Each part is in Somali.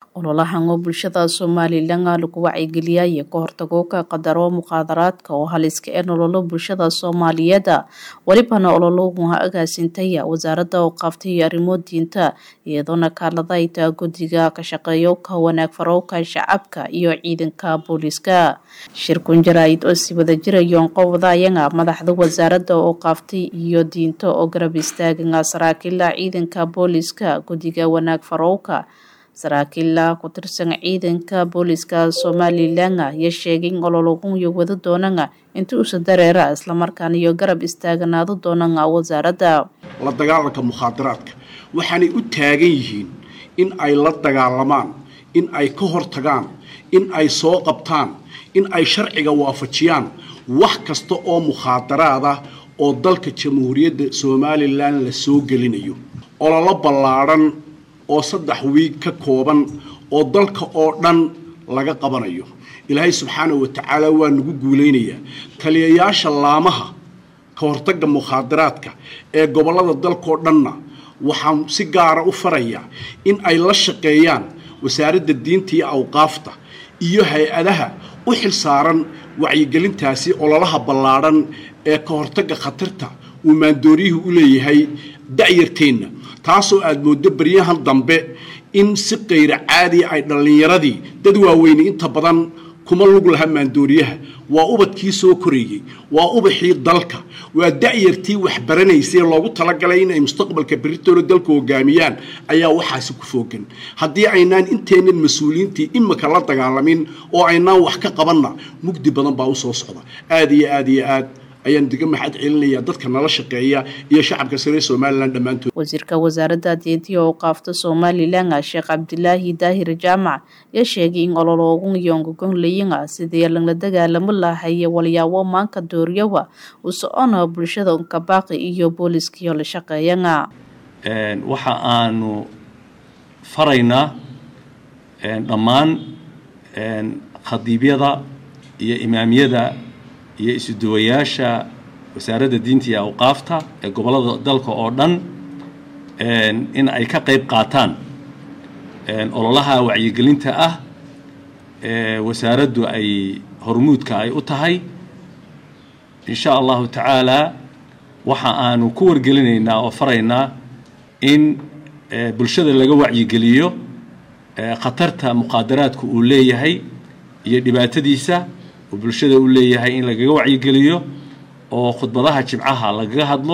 ololahan oo bulshada somalilan lagu wacyigeliyay ka hortago ka qadaro muqaadaraadka oo haliska ee nololo bulshada soomaaliyeed welibana olologu agaasintaya wasaaradda oo qaaftay arrimo diinta iyadoona kaalada ay taa guddiga ka shaqeeyo ka wanaag farowka shacabka iyo ciidanka booliiska shirkun jaraa'id oo si wada jirayoon qowda ayaga madaxda wasaaradda oo qaaftay iyo diinta oo garab istaagan saraakiila ciidanka booliiska guddiga wanaag farowka saraakiila ku tirsan ciidanka booliiska somalilan ayaa sheegay in ololagun iyo wada doonana inta usa dareera islamarkaana iyo garab istaaganaado doonana wasaaradda la dagaalanka mukhaadaraadka waxaanay u taagan yihiin in ay la dagaalamaan in ay ka hortagaan in ay soo qabtaan in ay sharciga waafajiyaan wax kasta oo mukhaadaraad ah oo dalka jamhuuriyadda somalilan la soo gelinayo ololo ballaadhan oo saddex wiig ka kooban oo dalka oo dhan laga qabanayo ilaahay subxaana wa tacaala waa nagu guulaynayaa taliyayaasha laamaha ka hortagga mukhaadaraadka ee gobollada dalkao dhanna waxaan si gaara u farayaa in ay la shaqeeyaan wasaaradda diinta iyo awqaafta iyo hay-adaha u xil saaran wacyigelintaasi ololaha ballaadhan ee ka hortagga khatarta uu maandooriyuhu u leeyahay da'yarteenna taasoo aad mooddo baryahan dambe in si kayra caadiya ay dhallinyaradii dad waaweyne inta badan kuma lug laha maandooriyaha waa ubadkii soo korayey waa ubaxii dalka waa da'yartii wax baranaysay loogu talagalay in ay mustaqbalka beritoona dalka hogaamiyaan ayaa waxaasi ku foogan haddii aynaan inteennan mas-uuliyiintii imika la dagaalamin oo aynaan wax ka qabanna mugdi badan baa u soo socda aad iyo aad iyo aad ayaan diga maxad celinaya dadka nala shaqeeya iyo shacabka sare somalilan dhammaantood wasiirka wasaaradda diintiya oo qaafta somalilan sheekh cabdilaahi daahir jaamac ayaa sheegay in ololoogun yongogonlayinga sidii lagla dagaalamo lahaye walyaabo maanka dooryawa u socona bulshada unkabaaqi iyo booliskiyo la shaqeeyana waxa aanu faraynaa dhammaan khadiibyada iyo imaamyada iyo isuduwayaasha wasaaradda diinta iyo awqaafta ee gobollada dalka oo dhan in ay ka qayb qaataan ololaha wacyigelinta ah ee wasaaraddu ay hormuudka ay u tahay insha allahu tacaala waxa aanu ku wargelinaynaa oo faraynaa in bulshada laga wacyigeliyo khatarta muqaadaraadku uu leeyahay iyo dhibaatadiisa oo bulshada u leeyahay in lagaga wacyigeliyo oo khudbadaha jimcaha lagaga hadlo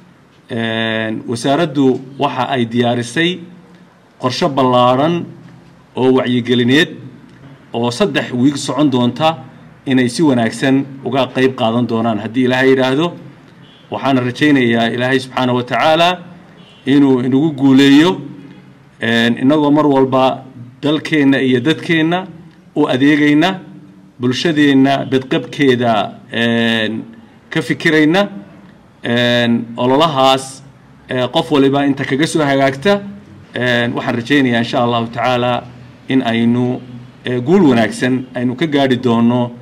wasaaraddu waxa ay diyaarisay qorshe ballaadhan oo wacyigelineed oo saddex wiig socon doonta inay si wanaagsan uga qayb qaadan doonaan haddii ilaahay yidhaahdo waxaana rajaynayaa ilaahay subxaana wa tacaala inuu inagu guuleeyo innagoo mar walba dalkeenna iyo dadkeenna u adeegayna bulshadeenna bedqabkeeda ka fikirayna ololahaas qof waliba inta kaga soo hagaagta waxaan rajaynayaa insha allahu tacaala in aynu guul wanaagsan aynu ka gaadhi doono